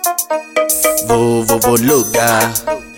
Vuvuvuruga.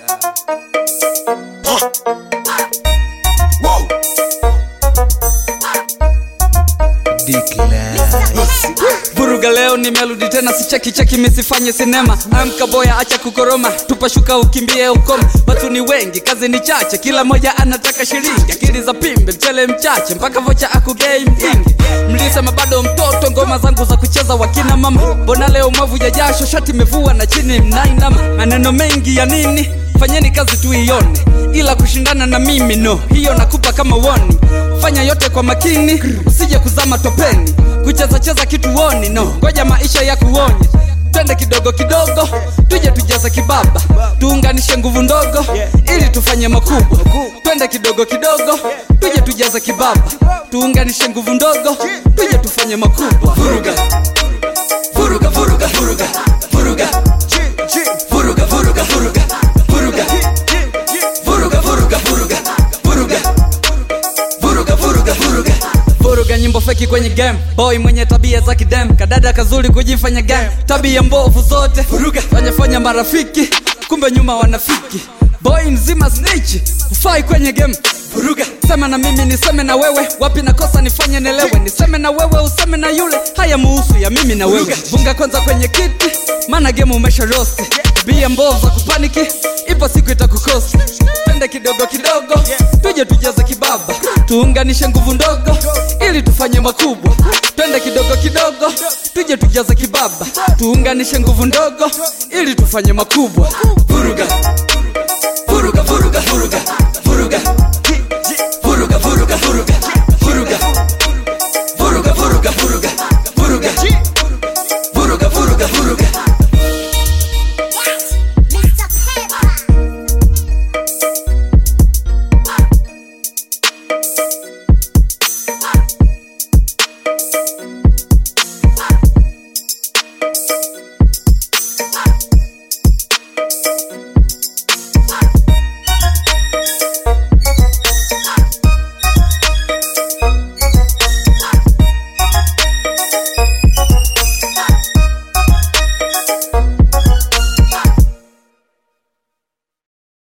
Vuruga leo nimerudi tena, sicheki cheki misifanye sinema. Amka boya, acha kukoroma, tupashuka ukimbie ukome. Watu ni wengi, kazi ni chache, kila moja anataka shilingi. Akili za pimbe, mchele mchache, mpaka vocha akugei mjingi. Mlisema bado mtoto, ngoma zangu za kucheza wakina mama. Mbona leo mwavu ya jasho, shati mevua na chini mnainama. Maneno mengi ya nini? Fanyeni kazi tuione, ila kushindana na mimi no, hiyo nakupa kama woni. Fanya yote kwa makini, usije kuzama topeni. Kucheza cheza kituoni no, ngoja maisha ya kuonye. Twende kidogo kidogo, tuje tujaze kibaba, tuunganishe nguvu ndogo ili tufanye makubwa. Twende kidogo kidogo, tuje tujaze kibaba, tuunganishe nguvu ndogo tuje tufanye makubwa. Vuruga, vuruga, vuruga, vuruga, vuruga, vuruga, vuruga, vuruga, vuruga, vuruga, vuruga, vuruga, vuruga, vuruga, vuruga, vuruga vuruga nyimbo feki kwenye game boy mwenye tabia za kidem kadada kazuri kujifanya game tabia mbovu zote vuruga fanya fanya marafiki kumbe nyuma wanafiki boy mzima snitch ufai kwenye game vuruga sema na mimi niseme na wewe wapi nakosa nifanye nelewe niseme na wewe useme na yule haya muhusu ya mimi na wewe bunga kwanza kwenye kiti maana game umesha rosti tabia mbovu za kupaniki ipo siku itakukosi twende kidogo kidogo tuje tujaze kibaba tuunganishe nguvu ndogo ili tufanye makubwa twende kidogo kidogo tuje tujaze kibaba tuunganishe nguvu ndogo ili tufanye makubwa vuruga vuruga vuruga vuruga